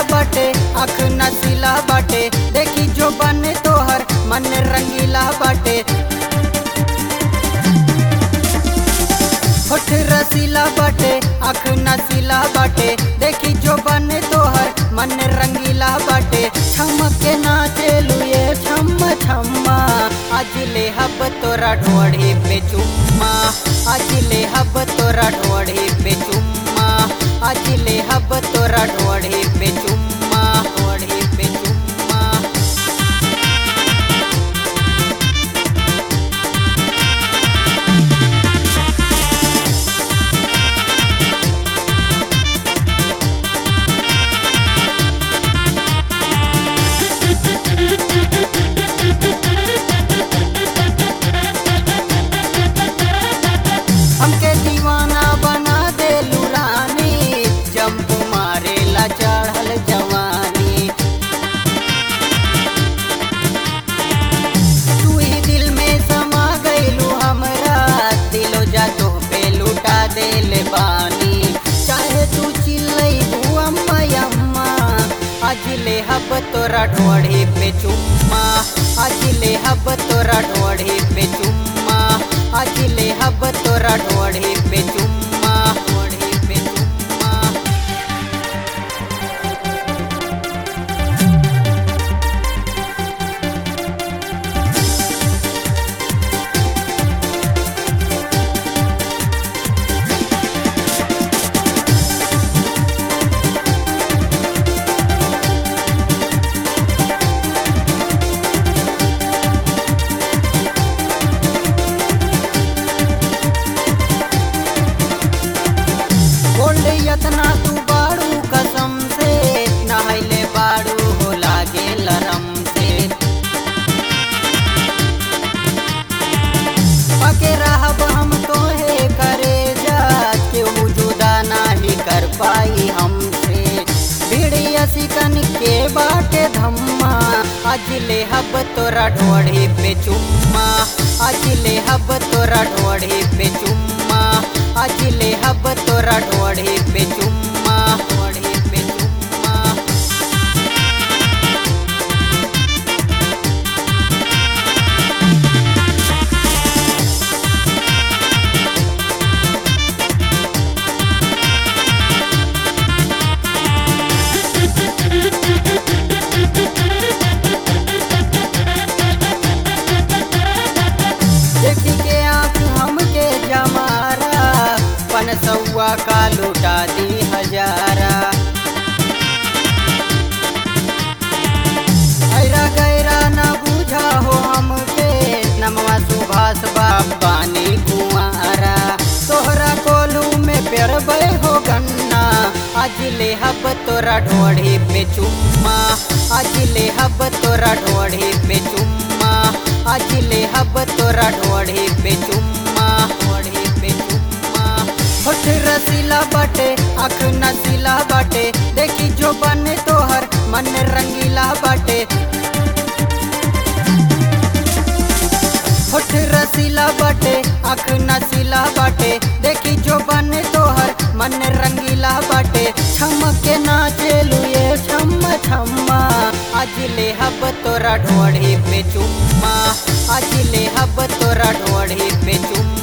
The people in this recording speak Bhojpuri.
बाटे आँख नसीला बाटे देखी जो बने तोहर मन रंगीला बाटे होठ रसीला बाटे आँख नसीला बाटे देखी जो बने तोहर मन रंगीला बाटे छमक के नाचे लुए छम छम्मा आज ले हब तोरा ढोढ़ी पे चुम्मा आज ले हब तोरा ढोढ़ी पे चुम्मा आज ले हब तोरा ढोढ़ी पे चुम्मा ढोढ़ी पे चुम्मा हमके दीवाना बना दे लुरानी जंप मारेला चढ़ल जवानी तू ही दिल में समा गईलू हमरा दिलो जा तो पे लुटा दे ले बानी चाहे तू चिल्लई अम्मा अम्मा आज ले हब तोरा ढोढ़ी पे चुम्मा आज ले हब तोरा ढोढ़ी पे चुम्मा आज ले हब तोरा ढोढ़ी पे चुम्मा ढोढ़ी पे चुम्मा बोल यतना तू बाड़ू कसम से नहले बाड़ू हो लागे लरम से पके रहब हम तोहे करे जा केहू जुदा नाही कर पाई हमसे भिड़िया सिकन के बाटे धम्मा आज ले हब तोरा ढोढ़ी पे चुम्मा आज ले हब तोरा ढोढ़ी पे चुम्मा आज ले हब तोरा ढोढ़ी पे चुम्मा ढोढ़ी पे चुम्मा देखी के आँख हमके जमारा पन सौआ का लुटा दी हजारा ऐरा गैरा न बूझा हो हमके नमवा सुभाष बाबानी कुआरा तोहरा कोलू में पेरबे हो गन्ना आज ले हब तोरा ढोढ़ी पे चुम्मा आज ले हब तोरा ढोढ़ी पे चुम्मा आज ले हब तोरा ढोढ़ी पे चुम्मा ढोढ़ी पे चुम्मा होठ रसीला बाटे आँख नसीला बाटे देखी जो बने तोहर मन रंगीला बाटे होठ रसीला बाटे आँख नसीला बाटे देखी जो बने तोहर मन रंगीला बाटे छमक के नाचे लुए छम छम्मा आज ले हब तोरा ढोढ़ी पे चुम्मा आज ले हब तोरा ढोढ़ी पे चुम्मा